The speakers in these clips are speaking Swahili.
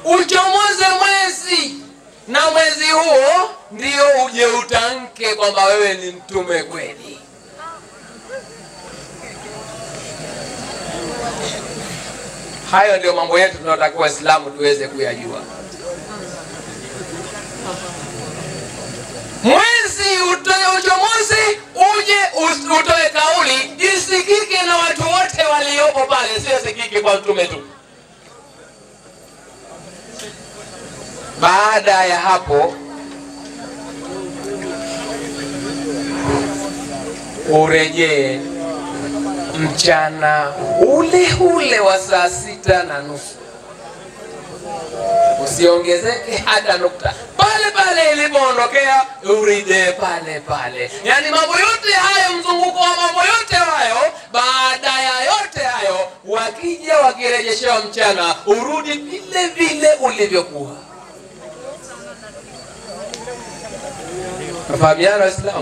uchomoze mwezi na mwezi huo ndio uje utamke kwamba wewe ni mtume kweli hayo ndio mambo yetu tunaotakiwa waislamu tuweze kuyajua mwezi utoe uchomozi uje us- utoe kauli isikike na watu wote waliopo pale sio sikike kwa mtume tu baada ya hapo urejee mchana ule ule wa saa sita na nusu usiongezeke hata nukta pale pale ilipoondokea urejee pale pale yaani mambo yote hayo mzunguko wa mambo yote hayo baada ya yote hayo wakija wakirejeshewa mchana urudi vile vile ulivyokuwa nafahamiana waislamu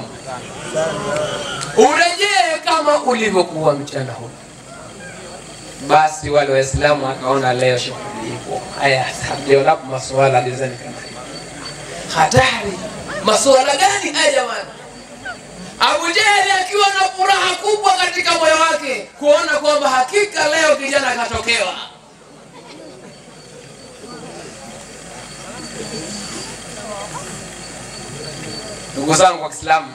urejee kama ulivyokuwa mchana huu basi wale waislamu wakaona leo shughuli ipo haya lionapo masuala dizani kama hivi. hatari masuala gani haya jamani abu jeheli akiwa na furaha kubwa katika moyo wake kuona kwamba hakika leo kijana akatokewa ndugu zangu wa kiislamu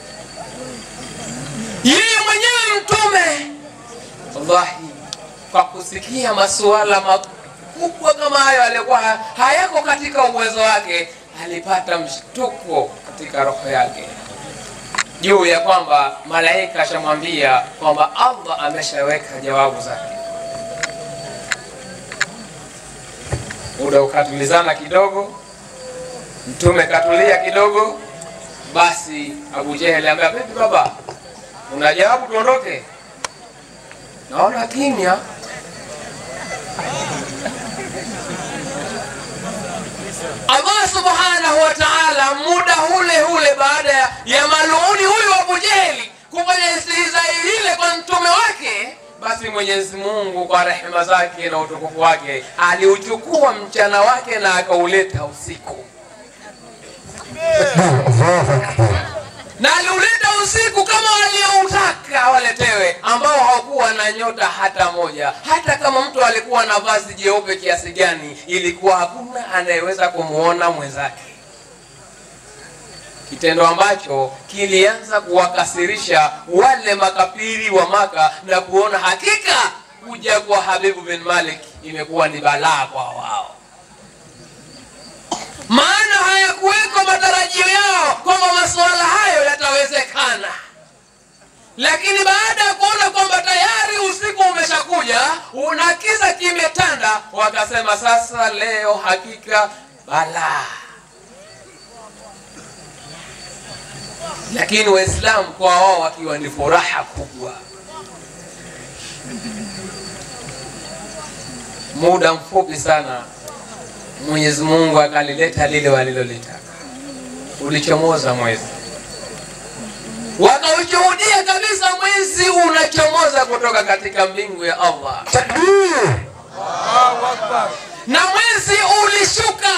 yeye mwenyewe mtume wallahi kwa kusikia masuala makubwa kama hayo alikuwa ha- hayako katika uwezo wake alipata mshtuko katika roho yake juu ya kwamba malaika ashamwambia kwamba allah ameshaweka jawabu zake muda ukatulizana kidogo mtume katulia kidogo basi abu jeheli ambia vipi baba una jawabu tuondoke naona kimya allah subhanahu wa taala muda ule ule baada ya, ya maluuni huyu abu jeheli kufanya istihzai ile kwa mtume wake basi mwenyezi mungu kwa rehema zake na utukufu wake aliuchukua mchana wake na akauleta usiku na aliuleta usiku kama walioutaka waletewe ambao hawakuwa na nyota hata moja hata kama mtu alikuwa na vazi jeupe kiasi gani ilikuwa hakuna anayeweza kumwona mwenzake kitendo ambacho kilianza kuwakasirisha wale makafiri wa maka na kuona hakika kuja kwa habibu bin malik imekuwa ni balaa kwa wao maana hayakuweko matarajio yao kwamba masuala hayo yatawezekana lakini baada ya kuona kwamba tayari usiku umeshakuja una kiza kimetanda wakasema sasa leo hakika balaa lakini waislamu kwa wao wakiwa ni furaha kubwa muda mfupi sana mwenyezi mungu akalileta lile walilolitaka ulichomoza mwezi wakaushuhudia kabisa mwezi unachomoza kutoka katika mbingu ya allah na mwezi ulishuka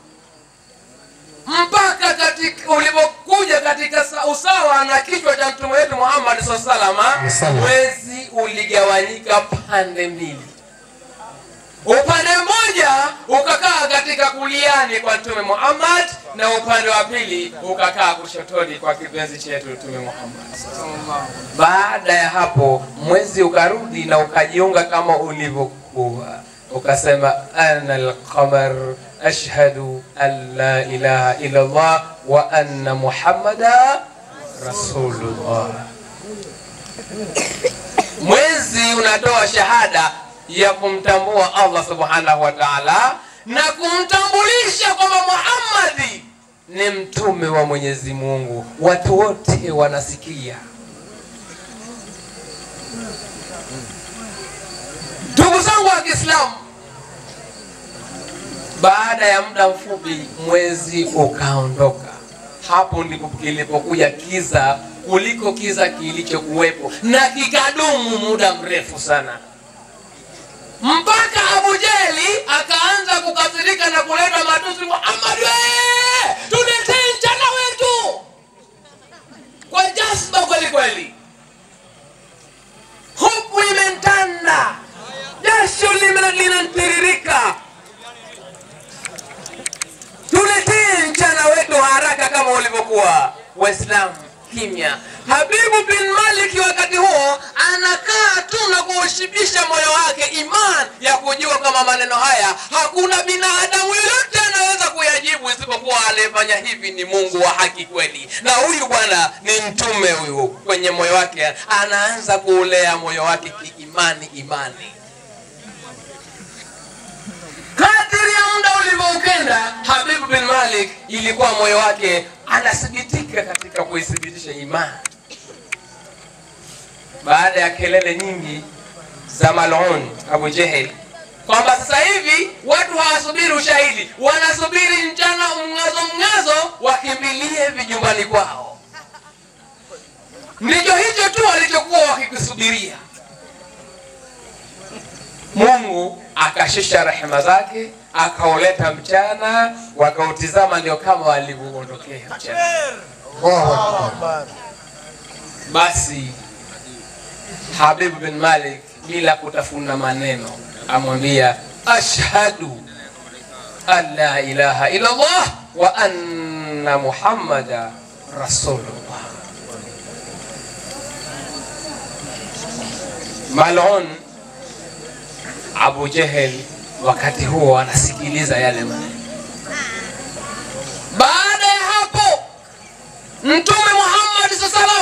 mpaka katika ulipokuja katika sa- usawa na kichwa cha mtume wetu muhammad saa salama Salama. mwezi uligawanyika pande mbili upande mmoja ukakaa katika kuliani kwa mtume muhammad na upande wa pili ukakaa kushotoni kwa kipenzi chetu mtume muhammad baada ya hapo mwezi ukarudi na ukajiunga kama ulivyokuwa ukasema ana alqamar ashhadu an la ilaha illa llah wa anna muhammada rasulullah mwezi unatoa shahada ya kumtambua allah subhanahu wa taala na kumtambulisha kwamba muhammadi ni mtume wa mwenyezi mungu watu wote wanasikia ndugu zangu wa kiislamu baada ya muda mfupi mwezi ukaondoka hapo ndipo kilipokuja kiza kuliko kiza kilichokuwepo na kikadumu muda mrefu sana mpaka Abu Jehli akaanza kukasirika na kuleta matusi, Muhammad we, tuletee mchana wetu kwa jazba kweli kweli. Huku imentanda, jasho lime- linatiririka. Tuletee mchana wetu haraka kama ulivyokuwa. Waislamu kimya. Habibu bin Malik wakati huo anakaa tu na kuushibisha moyo wake iman ya kujua kama maneno haya hakuna binadamu yoyote anaweza kuyajibu isipokuwa aliyefanya hivi ni Mungu wa haki kweli, na huyu bwana ni mtume huyu. Kwenye moyo wake anaanza kuulea moyo wake kiimani imani kadiri ya muda ulivyoukenda Habibu bin Malik ilikuwa moyo wake anathibitika katika kuithibitisha imani. Baada ya kelele nyingi za Malun Abu Jehel kwamba sasa hivi watu hawasubiri ushahidi, wanasubiri mchana mng'azo mng'azo, wakimbilie vijumbani kwao. Ndicho hicho tu walichokuwa wakikisubiria. Mungu akashusha rehema zake akauleta mchana, wakautizama ndio kama walivyoondokea mchana. Allahu Akbar. Basi Habib bin Malik bila kutafuna maneno amwambia ashhadu an la ilaha illa Allah wa anna Muhammada rasulullah. Malun Abu Jehel wakati huo anasikiliza yale maneno. Baada ya hapo Mtume Muhammad sallam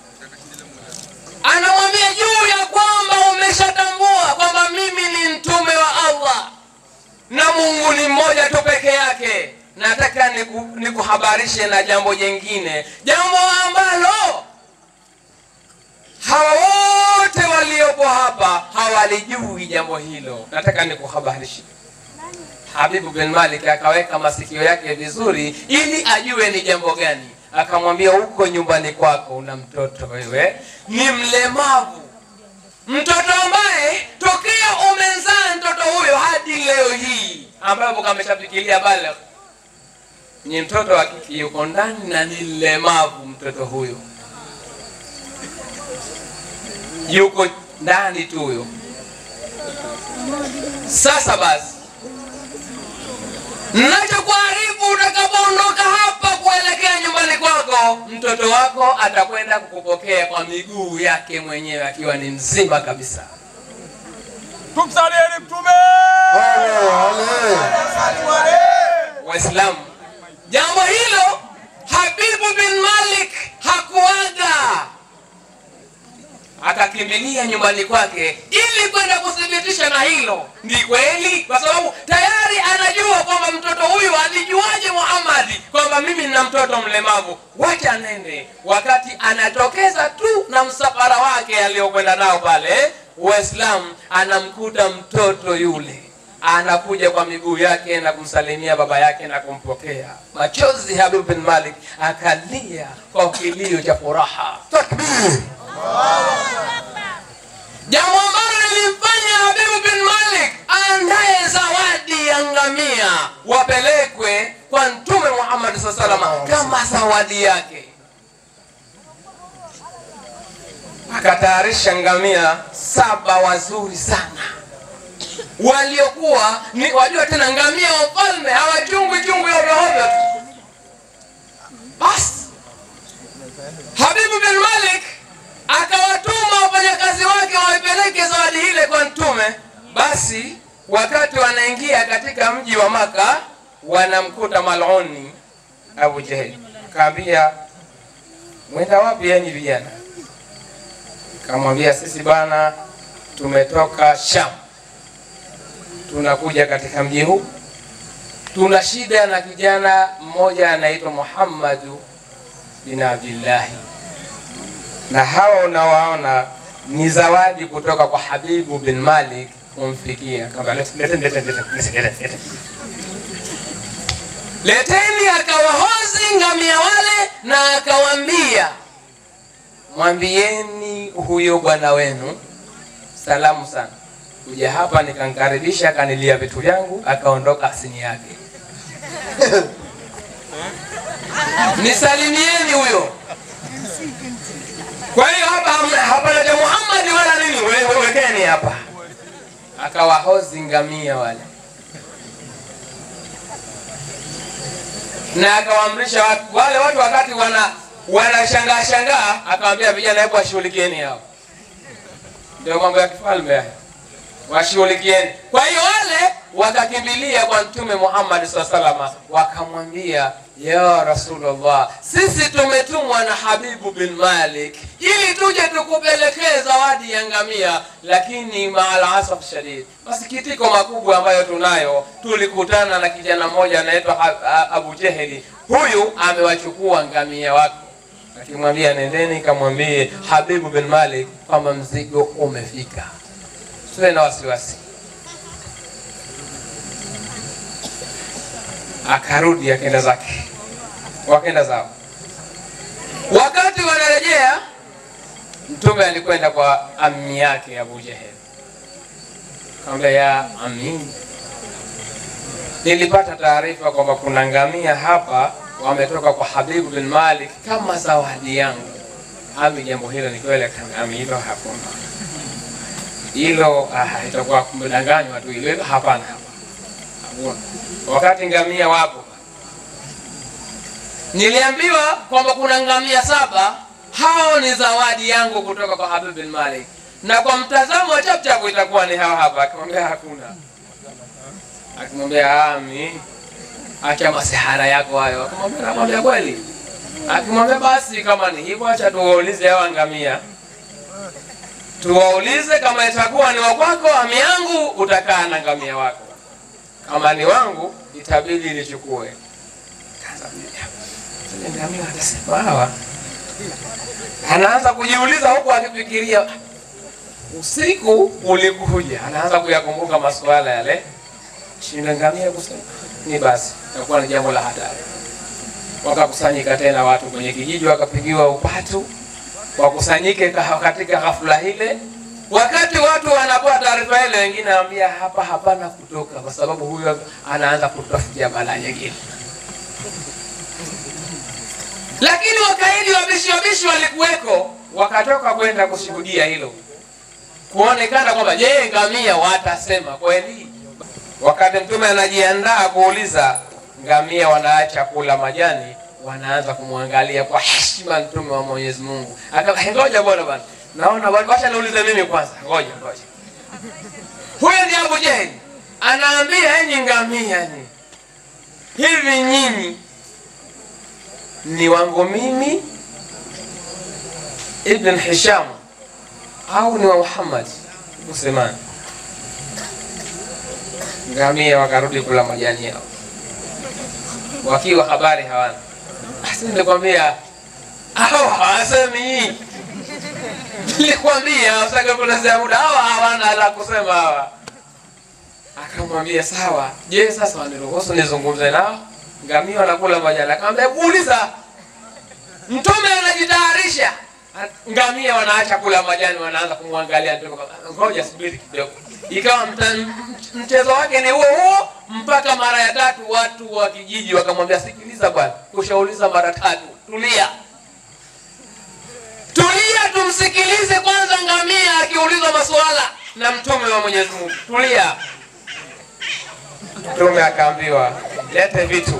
anamwambia juu ya kwamba umeshatambua kwamba mimi ni mtume wa Allah na Mungu ni mmoja tu peke yake. Nataka niku- nikuhabarishe na jambo jengine, jambo ambalo hawa wote waliopo hapa hawalijui jambo hilo. Nataka nikuhabarishe. Habibu bin Malik akaweka masikio yake vizuri ili ajue ni jambo gani. Akamwambia, huko nyumbani kwako una mtoto wewe, ni mlemavu, mtoto ambaye tokea umezaa mtoto huyo hadi leo hii ambapo kameshafikiria balagh, ni mtoto wa kike, yuko ndani na ni mlemavu mtoto huyo, yuko ndani tu huyo. Sasa basi Nachokuarifu utakapoondoka hapa kuelekea nyumbani kwako, mtoto wako atakwenda kukupokea kwa miguu yake mwenyewe akiwa ni mzima kabisa. Tumsalieni Mtume. Waislamu, jambo hilo Habibu bin Malik hakuaga, akakimbilia nyumbani kwake ili kwenda kuthibitisha na hilo ni kweli, kwa sababu tayari anajua kwamba mtoto huyu alijuaje Muhammadi kwamba mimi nina mtoto mlemavu, wacha nende. Wakati anatokeza tu na msafara wake aliokwenda nao pale, Waislamu anamkuta mtoto yule anakuja kwa miguu yake na kumsalimia baba yake na kumpokea. Machozi Habib bin Malik akalia kwa kilio cha furaha. Takbir. jambo ambalo lilimfanya Habibu bin Malik aandaye zawadi ya ngamia wapelekwe kwa Mtume Muhammad SAW salama kama zawadi yake. Akatayarisha ngamia saba wazuri sana waliokuwa ni wajua tena, ngamia wa mfalme hawachungwi chungu ya ovyoovyo tu. Basi Habibu bin Malik akawatuma wafanyakazi wake waipeleke zawadi ile kwa Mtume. Basi wakati wanaingia katika mji wa Maka, wanamkuta Maluni Abu Jehel, kaambia mwenda wapi yenyi vijana? Kamwambia sisi bana, tumetoka Sham, tunakuja katika mji huu, tuna shida na kijana mmoja anaitwa Muhammadu bin Abdillahi na hawa unawaona ni zawadi kutoka kwa Habibu bin Malik kumfikia. Kama lete- lete- lete- lete- lete- lete- lete. Leteni, akawahozi ngamia wale na akawambia, mwambieni huyo bwana wenu salamu sana, kuja hapa nikamkaribisha, akanilia vitu vyangu, akaondoka asini yake. Nisalimieni huyo. Kwa hiyo hapa hamna- hapana cha Muhammad wala nini, we- we- wekeni hapa. Akawahozi ngamia wale na akawaamrisha watu wale watu wakati wana wanashangaa shangaa, akawaambia vijana, hebu washughulikieni hao. Ndio mambo ya kifalme haya, washughulikieni. Kwa hiyo wale wakakimbilia kwa Mtume Muhammad SAW salama, wakamwambia ya Rasulullah, sisi tumetumwa na Habibu bin Malik ili tuje tukupelekee zawadi ya ngamia, lakini maal asaf shadid, masikitiko makubwa ambayo tunayo, tulikutana na kijana mmoja anaitwa Ha- Ha- Abu Jeheli, huyu amewachukua ngamia wako akimwambia nendeni kamwambie Habibu bin Malik kwamba mzigo umefika, siwe na wasiwasi. Akarudi akenda zake, wakenda zao. Wakati wanarejea, Mtume alikwenda kwa ammi yake Abu Jehel, kaambia ya ammi, nilipata taarifa kwamba kuna ngamia hapa wametoka kwa Habibu bin Malik kama zawadi yangu. Ami, jambo hilo ni kweli? Ami, hilo hakuna hilo, ah, itakuwa kumdanganywa tu hilo. Hilo hapana, hakuna. Wakati ngamia wapo, niliambiwa kwamba kuna ngamia saba, hao ni zawadi yangu kutoka kwa Habib bin Malik, na kwa mtazamo wa chapchapu itakuwa ni hao hapa. Akimwambia hakuna, akimwambia ami, acha masihara yako hayo. Akimwambia namwambia kweli, akimwambia basi kama ni hivyo, acha tuwaulize hawa ngamia tuwaulize kama itakuwa ni wa kwako ami yangu, utakaa na ngamia wako, kama ni wangu itabidi nichukue. Kaanza kulia. Zile ngamia atasema hawa, anaanza kujiuliza huku akifikiria, usiku ulikuja, anaanza kuyakumbuka masuala yale, shinda ngamia kusema ni basi, itakuwa ni jambo la hatari. Wakakusanyika tena watu kwenye kijiji, wakapigiwa upatu wakusanyike ka- katika ghafla ile. Wakati watu wanapewa taarifa ile, wengine anambia hapa hapana kutoka, kwa sababu huyo anaanza kutafutia balaa nyingine. Lakini wakaidi wabishi wabishi walikuweko, wakatoka kwenda kushuhudia hilo, kuonekana kwamba je, ngamia watasema kweli? Wakati Mtume anajiandaa kuuliza, ngamia wanaacha kula majani, wanaanza kumwangalia kwa heshima Mtume wa Mwenyezi Mungu. Aka- Ngoja bwana bwana, naona bwana, wacha niulize mimi kwanza, ngoja ngoja. Huyo ni Abu Jahil anaambia, enyi ngamia, ni hivi nyinyi ni wangu mimi Ibn Hisham au ni wa Muhammad Usemani? Ngamia wakarudi kula majani yao wakiwa habari hawana. Basi nilikwambia hao hawasemi, nilikwambia usake kupotezea muda, hawa hawana la kusema hawa. Akamwambia sawa, je, sasa waniruhusu nizungumze nao? Ngamia wanakula majani. Akamwambia uliza. Mtume anajitayarisha, ngamia wanaacha kula majani, wanaanza kumwangalia Mtume kwamba, ngoja subiri kidogo. Ikawa mta- mchezo wake ni huo huo mpaka mara ya tatu, watu wa kijiji wakamwambia, sikiliza bwana, ushauliza mara tatu, tulia tulia, tumsikilize kwanza ngamia akiulizwa masuala na mtume wa Mwenyezi Mungu. Tulia. Mtume akaambiwa lete vitu.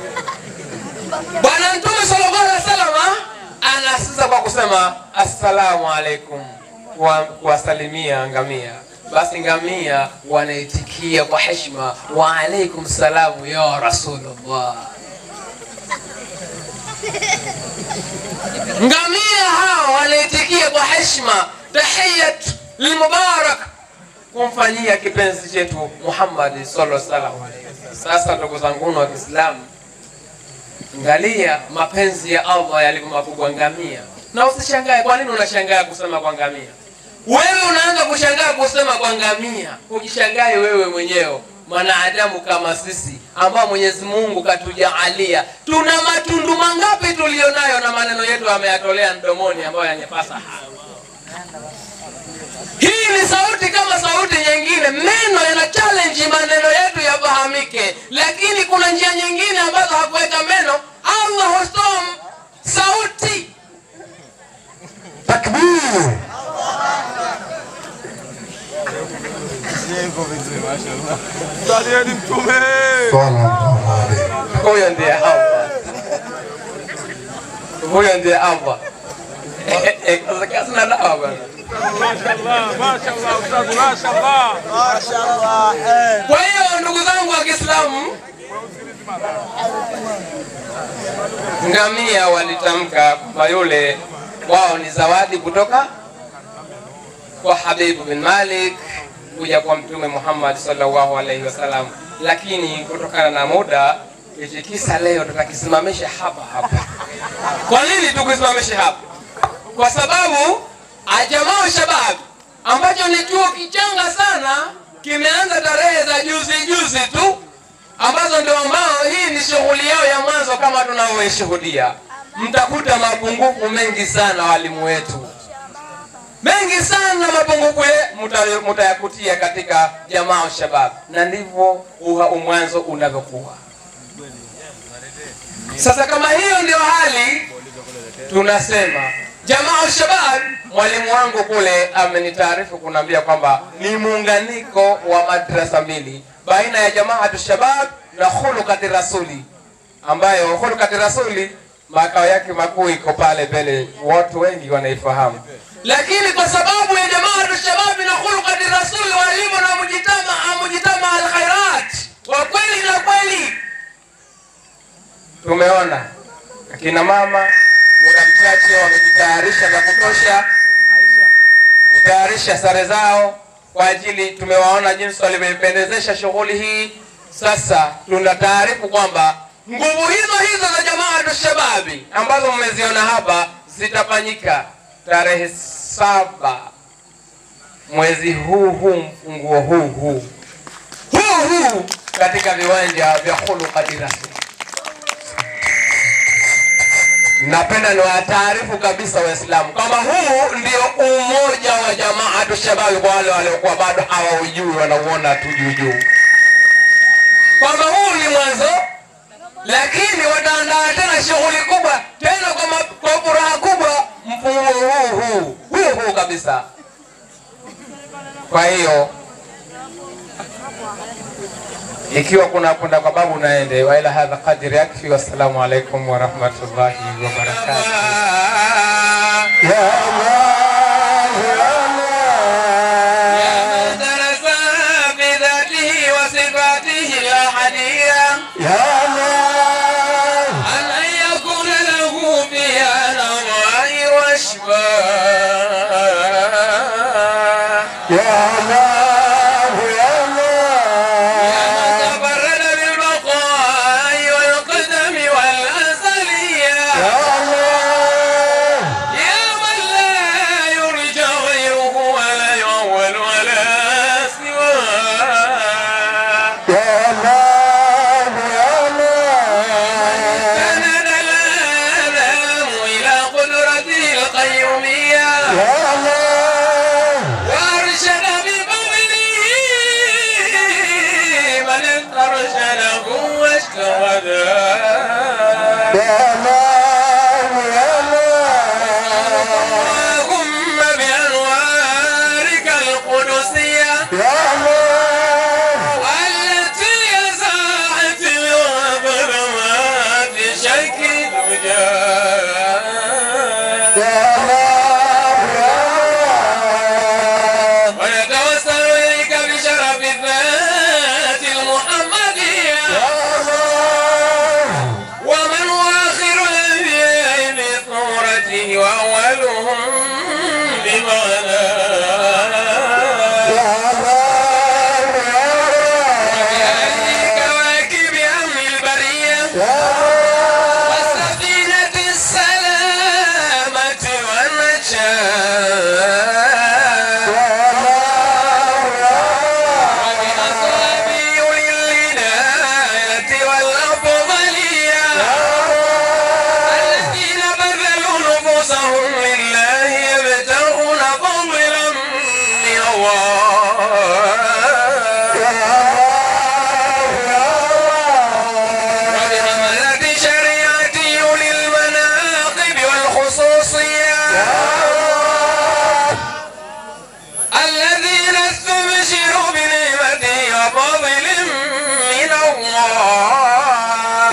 Bwana Mtume sallallahu alaihi wasallam anasisa kwa kusema assalamu alaikum, kwa- kuwasalimia ngamia. Basi ngamia wanaitikia kwa heshima, wa alaikum salamu ya Rasulullah. Ngamia hao wanaitikia kwa heshima, tahiyat lilmubarak, kumfanyia kipenzi chetu Muhammad sallallahu alaihi wasallam. Sasa ndugu zangu wa Kiislamu, Angalia mapenzi ya Allah yalivyo makubwa ngamia, na usishangae. Kwa nini unashangaa kusema kwa ngamia? Wewe unaanza kushangaa kusema kwa ngamia, ujishangae wewe mwenyewe, mwanadamu kama sisi ambao Mwenyezi Mungu katujaalia. Tuna matundu mangapi tulionayo, na maneno yetu ameyatolea mdomoni, ambayo yanyepasa haya. Hii ni sauti kama sauti nyingine vile meno yana challenge maneno yetu yafahamike lakini kuna njia nyingine ambazo hakuweka meno allah hustoa sauti Takbir. Msalieni Mtume. Sallallahu alayhi. huyo ndiye allah huyo ndiye allah kasina dawa bwana Mashallah, mashallah, ustadhi, mashallah. kwa hiyo ndugu zangu wa kiislamu ngamia walitamka kwamba yule wao ni zawadi kutoka kwa habibu bin malik kuja kwa mtume muhammad sallallahu alaihi wasallam lakini kutokana na muda hichi kisa leo tutakisimamisha hapa hapa kwa nini tukisimamishe hapa kwa sababu ajamaa shabab ambacho ni chuo kichanga sana kimeanza tarehe za juzi juzi tu ambazo ndio ambao hii ni shughuli yao ya mwanzo kama tunavyoishuhudia mtakuta mapungufu mengi sana walimu wetu mengi sana mapungufu ye- muta- mutayakutia katika jamaa shabab na ndivyo uha- umwanzo unavyokuwa sasa kama hiyo ndio hali tunasema jamaa shabab mwalimu wangu kule amenitaarifu kunaambia kwamba ni muunganiko wa madrasa mbili baina ya jamaatu shabab na khulukati rasuli ambayo khulukati rasuli makao yake makuu iko pale mbele watu wengi wanaifahamu lakini kwa sababu ya jamaatu shababi na khulukati rasuli walivyo na mujitama mujitama alkhairat wa kweli na kweli tumeona akina mama muda mchache wamejitayarisha za kutosha kutayarisha sare zao kwa ajili tumewaona jinsi walivyoipendezesha shughuli hii sasa tuna taarifu kwamba nguvu hizo hizo za jamaatu shababi ambazo mmeziona hapa zitafanyika tarehe saba mwezi huu huu mfunguo huu huu huu huu katika viwanja vya khulukati rasmi napenda niwataarifu kabisa waislamu kwamba huu ndio umoja wa jamaatu shababi kwa wale waliokuwa bado hawaujui wanauona tu juu juu kwamba huu ni mwanzo lakini wataandaa tena shughuli kubwa tena kwa, ma- kwa furaha kubwa mfunguo huu huu huu huu kabisa kwa hiyo ikiwa kuna kwenda kwa babu naende wa ila hadha qadri yakfi wassalamu alaikum warahmatullahi wabarakatuh Ya Allah, ya Allah. درس بذاته وصفاته الأحدية Ya Allah. أن أن يكون له فيها نظائر وأشباه Ya Allah, ya Allah. تفرد بالبقاء والقدم والأزلية Ya Allah. يا من لا يرجى غيره ولا يعول ولا سواه Ya Allah, ya Allah. سند الآلام إلى قدرته القيومية Ya Allah. وأرشد بفضله من استرشده واجتهده Ya Allah, ya Allah. اللهم بأنوارك القدسية Ya Allah. التي يزاحت الظلمات شك الوجاه Ya Allah, ya Allah. ونتوسل إليك بشرف الذات المحمدية Ya Allah. ومن هو آخر الأنبياء بصورته وأولهم بمعناه Ya Allah, ya بهذه كواكب أمن البرية Allah. Ya Allah. وسفينة السلامة والنجاة وبأصحابه للهداية والأفضلية الذين بذلوا نفوسهم لله يبتغون فضلا من الله الذين استبشروا بنعمة وفضل من الله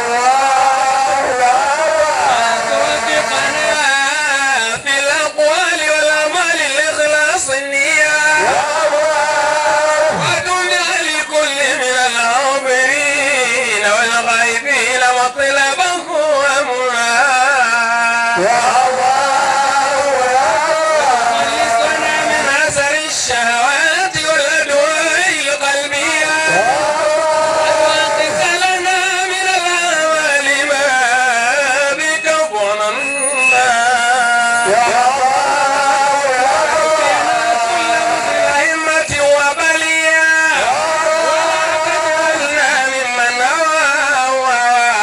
توفقنا في الأقوال والأعمال لإخلاص النية ودنيا لكل من العابرين والغائبين مطلبه ومناه خلصنا من أثر الشهوات والأدواء القلبية وأحقق لنا من الأعمال ما بك ظننا الأئمة وبليا ولا تجعلنا ممن هوى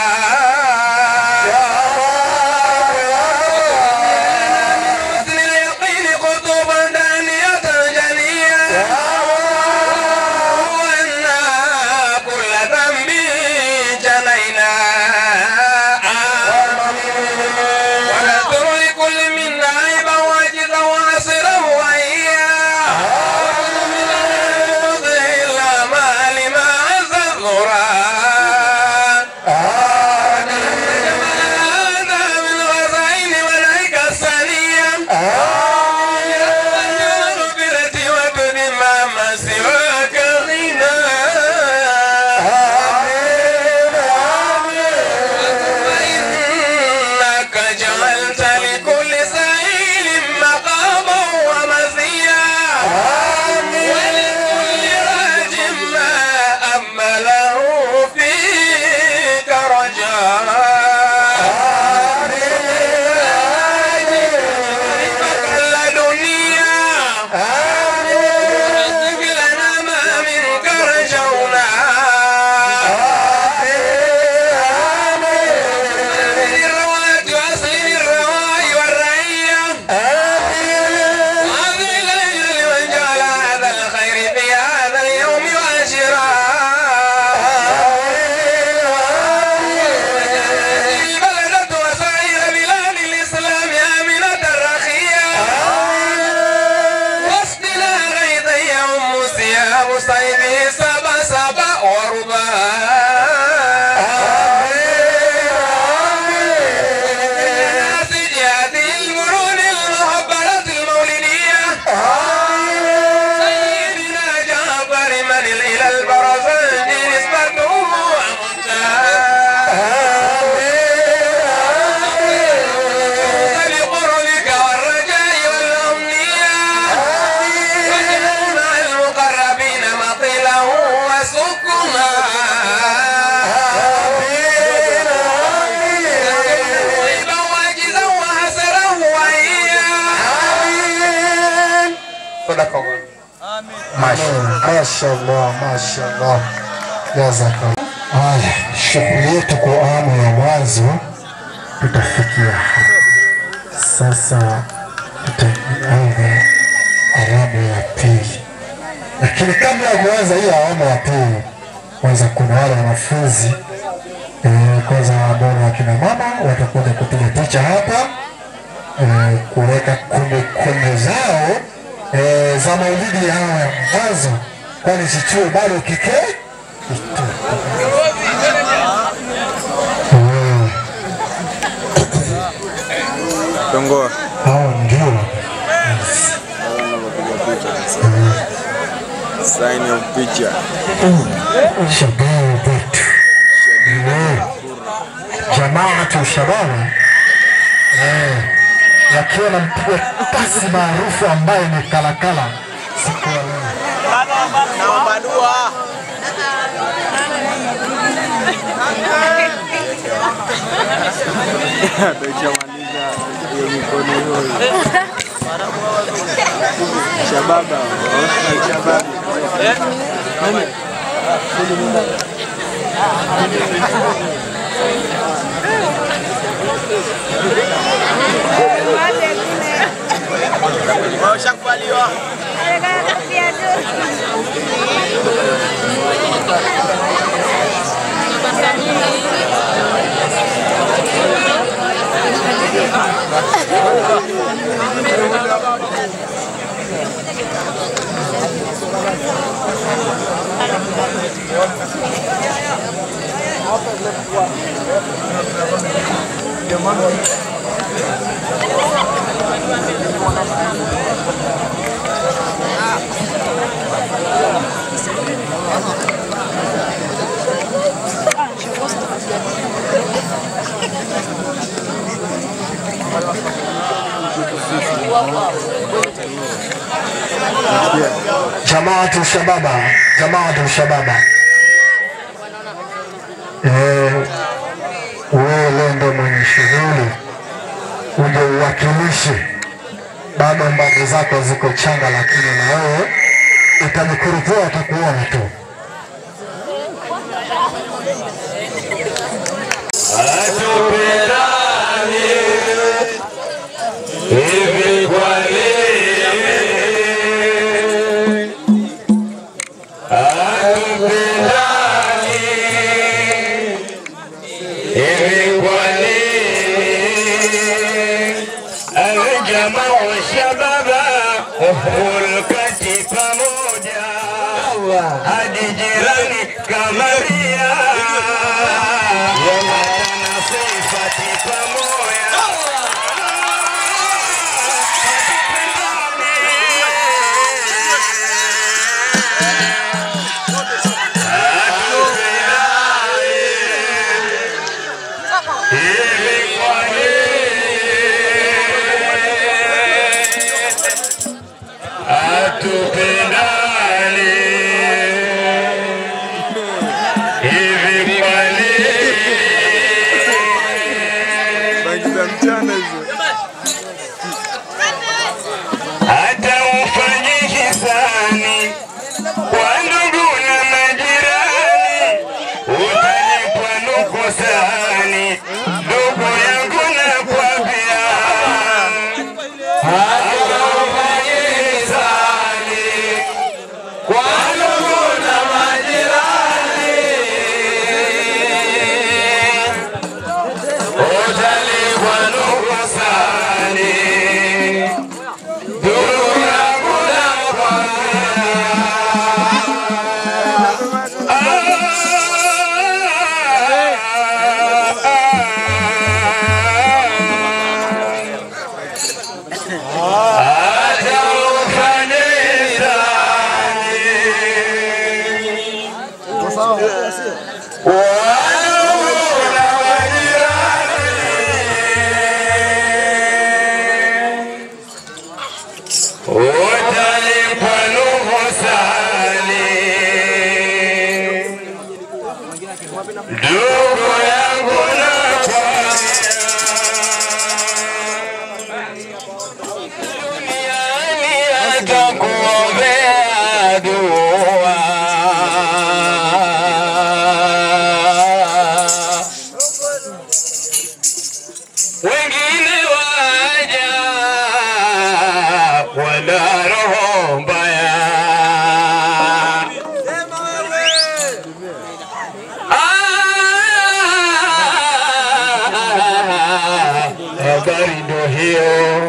حسن اليقين قطبا دانية جنية وأنا كل ذنب جنينا ونذر لكل منا عيبا واجدا وعسرا وإياه من الفضل الأعمال مع الزهراء هذا من غزائن ملائكة الثانية المغفرة وتدم ما سواك غنى فإنك جعلت لكل سائل مقاما ومزيا ولكل راج ما أمله فيك رجاء لدنيا رزق لنا ما منك رجونا الرواة وأصل الرواي والرعية هذه الليلة لمن جعل هذا الخير في هذا اليوم واشرا البلدة وسائر بلاد الإسلام آمنة رخية واسقنا غيثا يوم ثياب صيده سبا سبا وربا ناسج هذه الورود المهبلة المولدية سيدنا جعفر من إلى البرزنج نسبته منتهى بقربك والرجاء والأمنية واجعل مع المقربين مطله وسكنا طيبا واجزا وحسرا وإياه صدق الله Mashallah, mashallah, jazakallah. Haya, shughuli yetu kwa awamu ya mwanzo tutafikia hapa. Sasa tutaanza awamu ya pili, lakini kabla ya kuanza hii awamu ya pili, kwanza kuna wale wanafunzi eh, kwanza ambao ni wakina mama watakuja kupiga picha hapa eh, kuweka kumbukumbu zao eh, za maulidi yao ya mwanzo, kwani chichuo bado kike Eh, Tongoa. hao ndio Sign of picture. shababu wetu Eh, jamaatu shababa eh, wakiwa na mpiga pasi maarufu ambaye ni kalakala siku ya leo. Naomba dua. Tushamaliza hiyo mikono hiyo. Shababa. Shababa. Washakubaliwa. Jamaatu Shababa, Jamaatu Shababa. Eh, wewe leo ndo mwenye shughuli, uje uwakilishe. Bado mbavu zako ziko changa, lakini na wewe utajikurupuka, atakuona tu. Atupendane hivi kwa nini? Atupendane hivi kwa nini? Aljamaa wa shababa hulkati pamoja hadi jirani kamaria yanatana sifati pamoja hivi kwa nini atupendane hivi kwa nini? Bangi za mchana hizo. hata ufanye hisani kwa ndugu na majirani, utalipwa nukusani. Ndugu yangu nakwambia, hata ufanye hisani kwa ndugu na majirani, utalipwa nukusani. Ndugu yangu hata ufanye hisani wandugu na majirani utalipwa nuhusani. Ndugu yangu nakwambia, duniani atakuombea dua. Wengine waja wana roho mbaya. Ah, Habari ndo hiyo.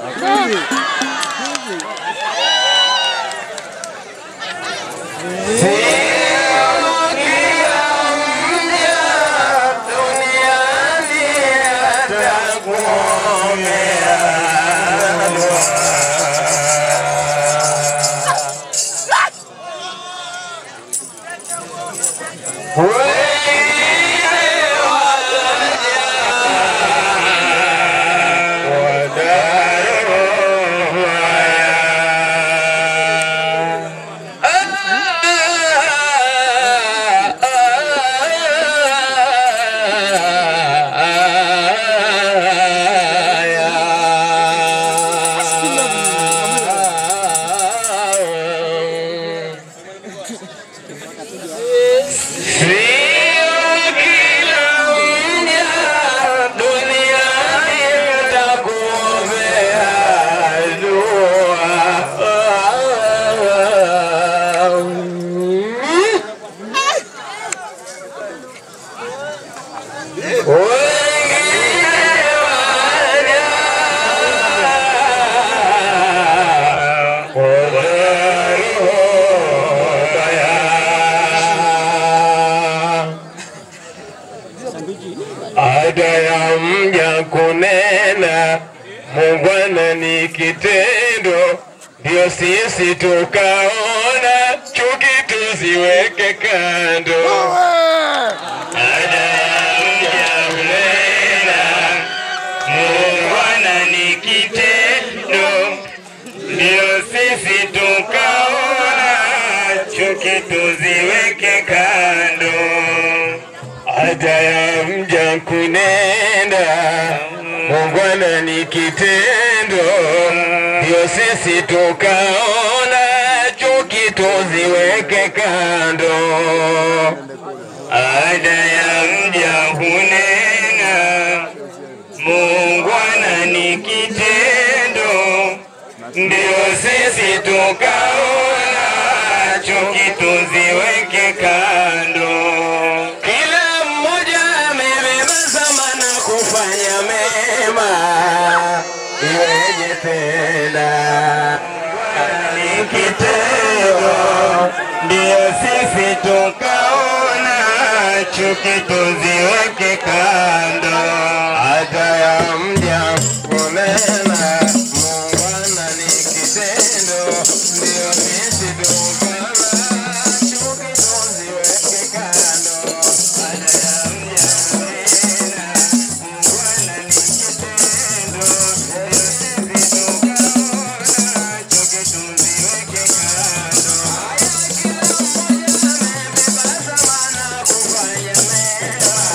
Sio kila mja duniani atakuombea Ada ya mja kunena, mungwana ni kitendo, ndio sisi tukaona chuki tuziweke kando. Ada ya mja kunena, mungwana ni kitendo, ndio sisi tukaona chuki tuziweke kando. Ada ya mja kunenda, mungwana ni kitendo, ndio sisi tukaona chuki tuziweke kando. Ada ya mja hunena, mungwana ni kitendo, ndio sisi tukaona chuki tuziweke kando. Kila mmoja amebeba zamana kufanya mema, iweje tena ni kitendo, ndio sisi tukaona chuki tuziweke kando. Hata ya mja kunena, muungwana ni kitendo, ndio sisi tukaona chuki tuziweke kando. Hata ya mja kunena, muungwana ni kitendo, ndio sisi tukaona chuki tuziweke kando.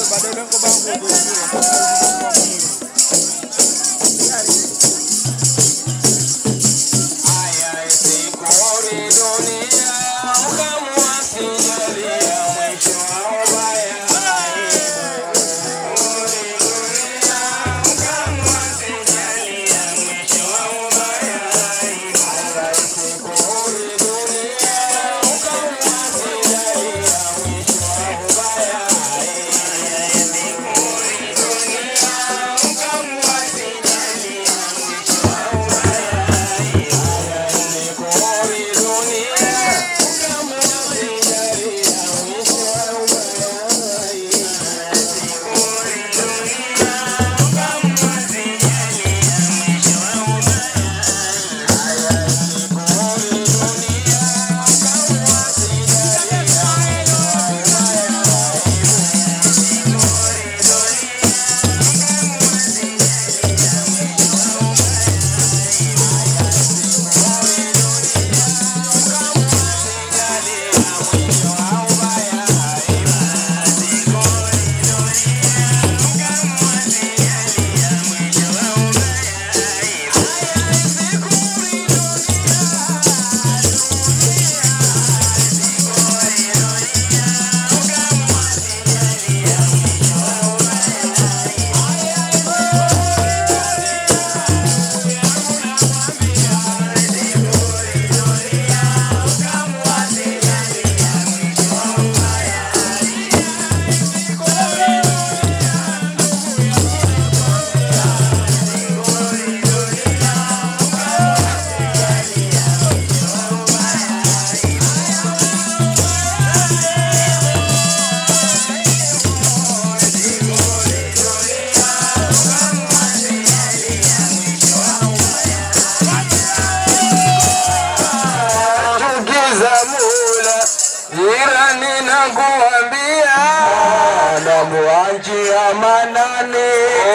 Anamuanjia manani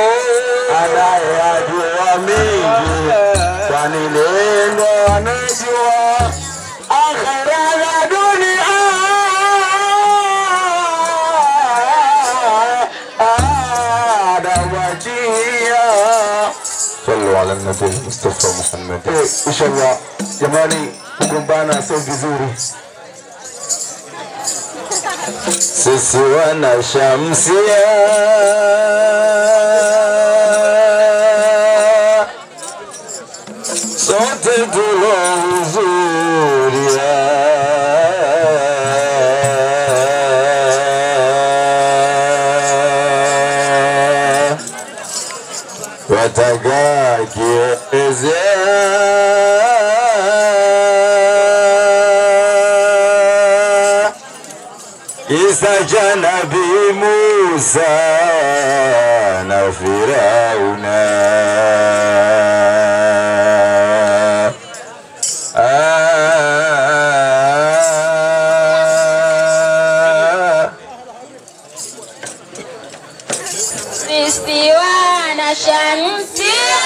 anayajua mingi, kwani lengo anajua akhera na dunia. Anamwachia صلوا على النبي المصطفى محمد inshallah. Jamani, kugombana sio vizuri. Sisi wana Shamsia sote tulohudhuria wataka kielezea Isa cha Nabii Musa na Firauna. Ah, Sisi wana Shamsia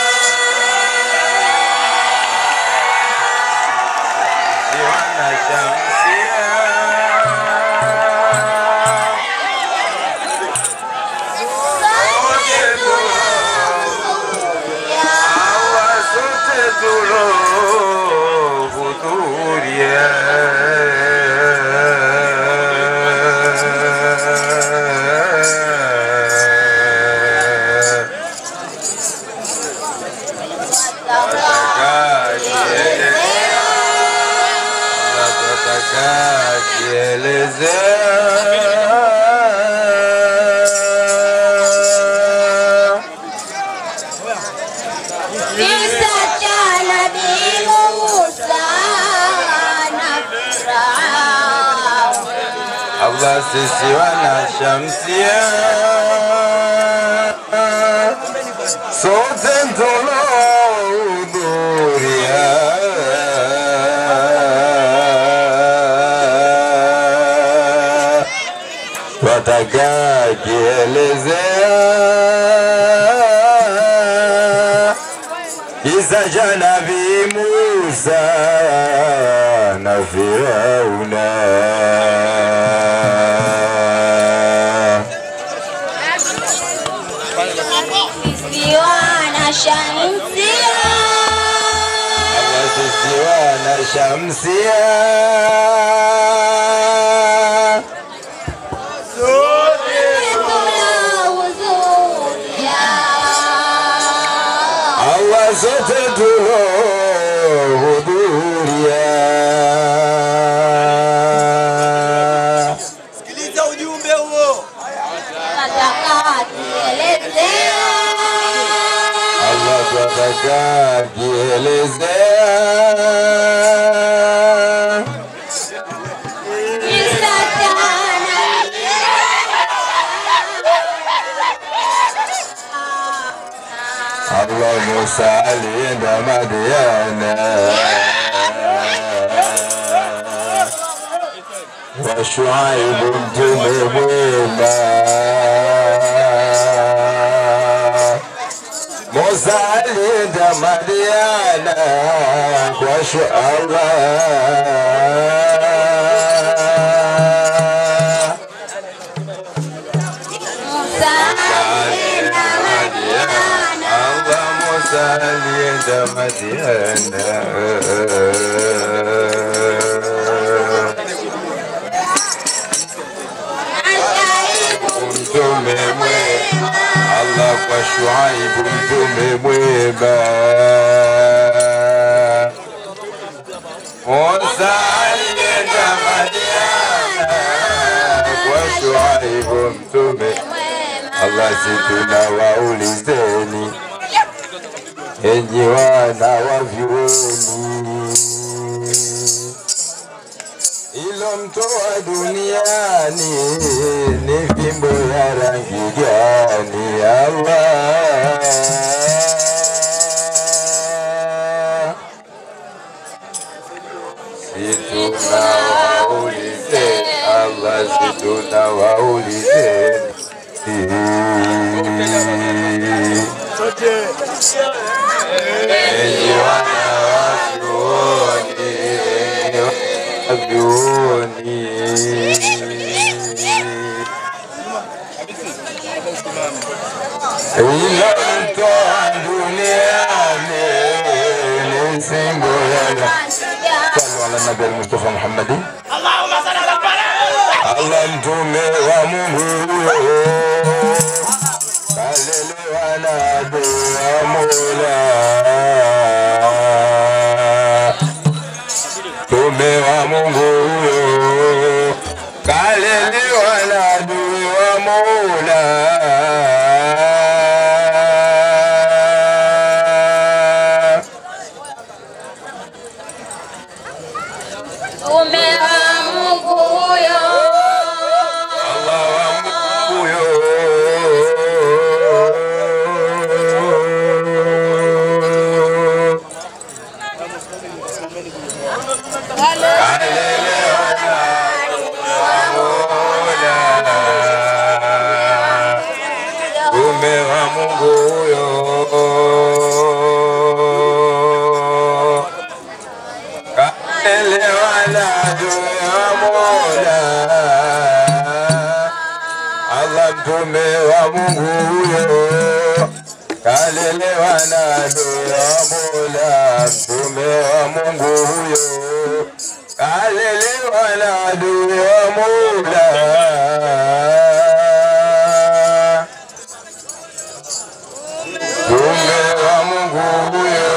Wana Shamsia. sote tunahudhuria Hawa sote tulohudhuria. Kielezea kisa cha Nabii Musa na Firauni. Allah sisi wana Shamsia sote tulohudhuria wataka kielezea kisa cha Nabii Musa na Firauna. shamsia Allah zote tulohudhuria Sikiliza ujumbe huo. Allah twataka kielezea Allah Musa alienda Madiana wa Shuaibu mtume mwema Musa alienda Madiana kwa Shuaibu Allah Musa alienda Madiana mtume mwema Allah kwa Shuaibu mtume mwema Musa alienda Madiana kwa Shuaibu mtume Allah situna waulizeni enyi wana wa vyuoni ilo mtoa duniani ni fimbo ya rangi gani Allah situna waulizeni Allah situna waulizeni Sote. enyi wana wa vyuoni enyi wa vyuoni ila mtoa duniani ni simbo ya صلوا على النبي المصطفى محمد Allah mtume wa Mungu kalelewa na dua Mola mtume wa Mungu huyo kalelewa na dua Mola Ume wa Mungu huyo Allah wa Mungu huyo Mtume wa Mungu huyo kaelewa na dua Mola Allah mtume wa Mungu huyo kalelewa na dua Mola mtume wa Mungu huyo kalelewa na dua Mola mtume wa Mungu huyo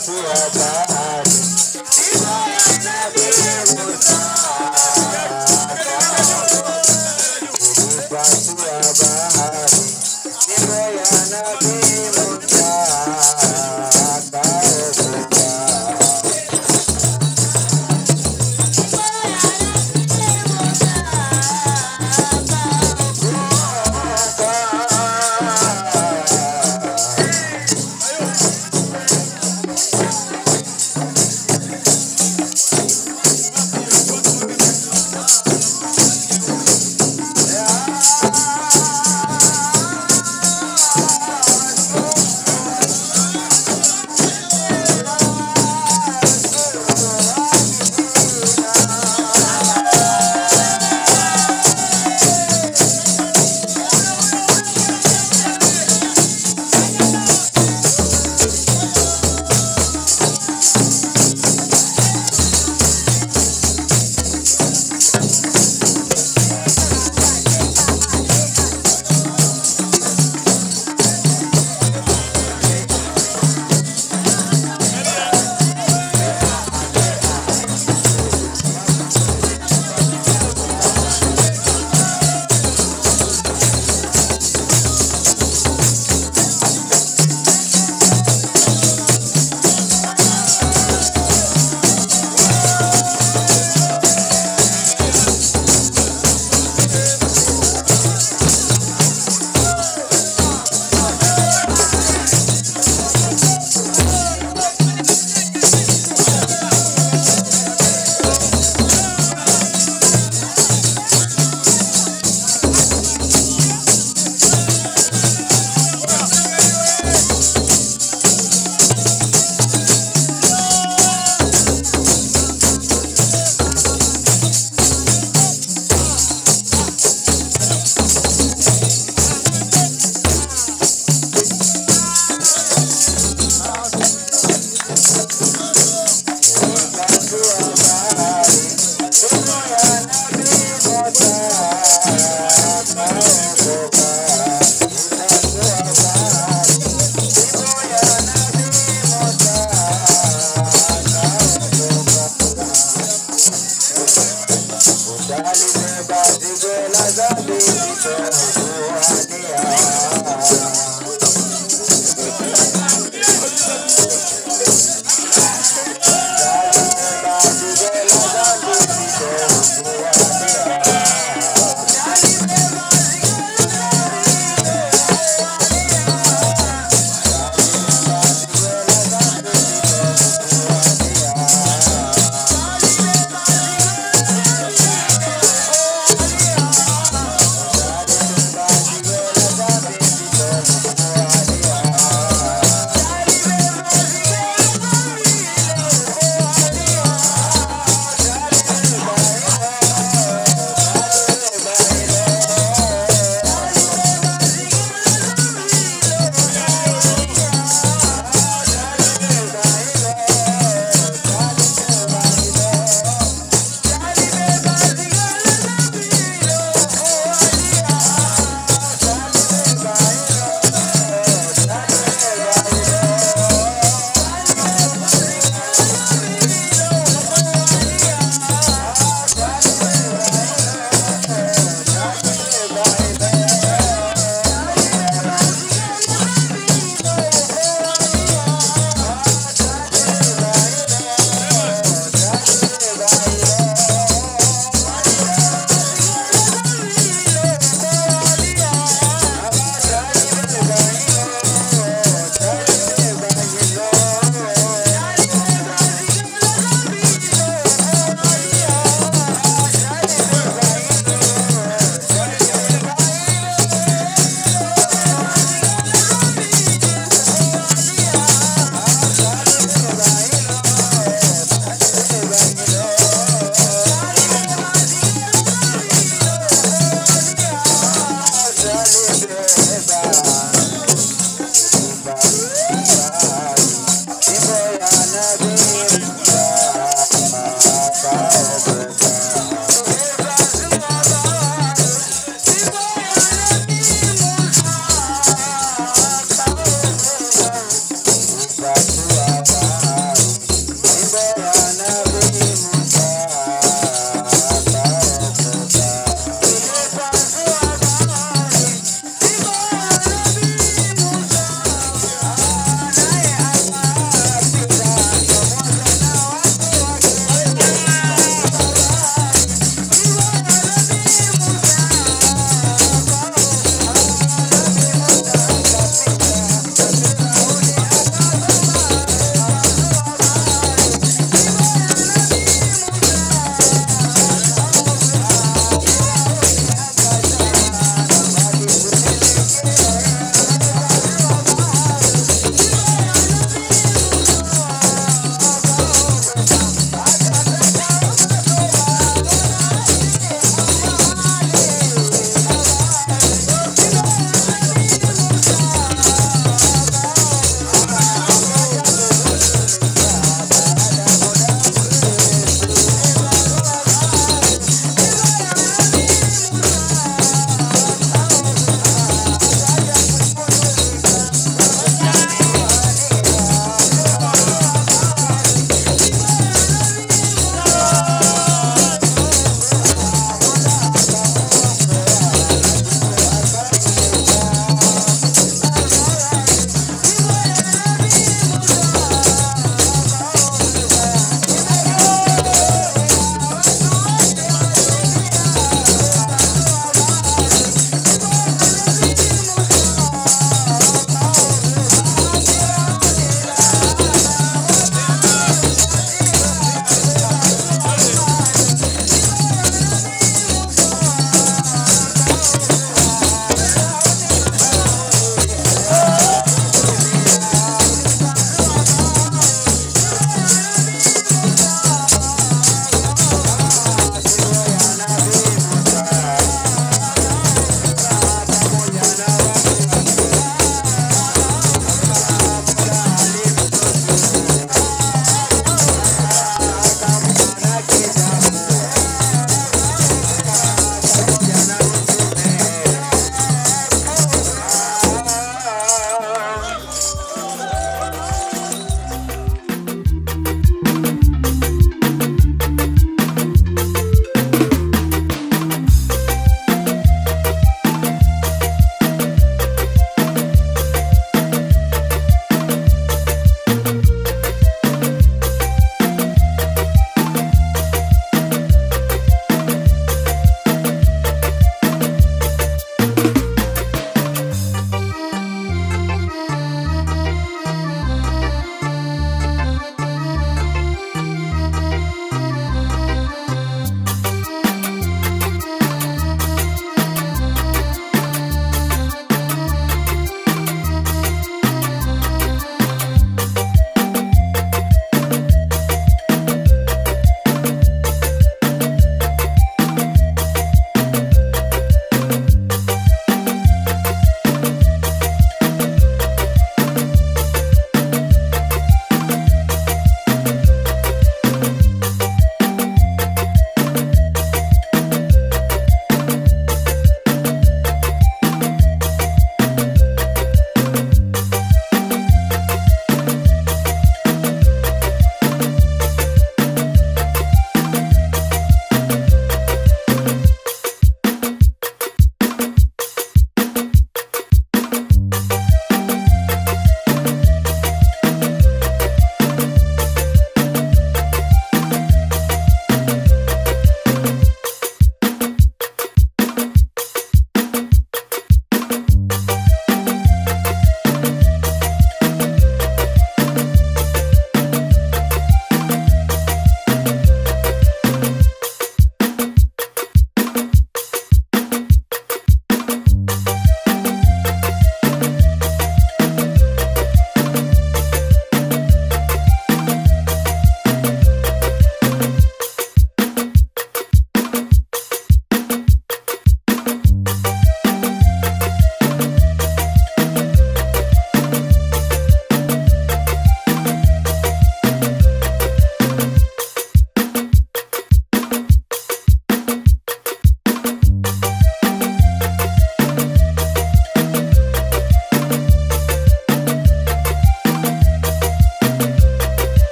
Baba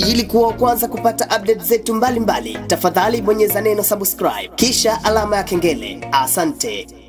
Ili kuwa wa kwanza kupata update zetu mbalimbali, tafadhali bonyeza neno subscribe kisha alama ya kengele. Asante.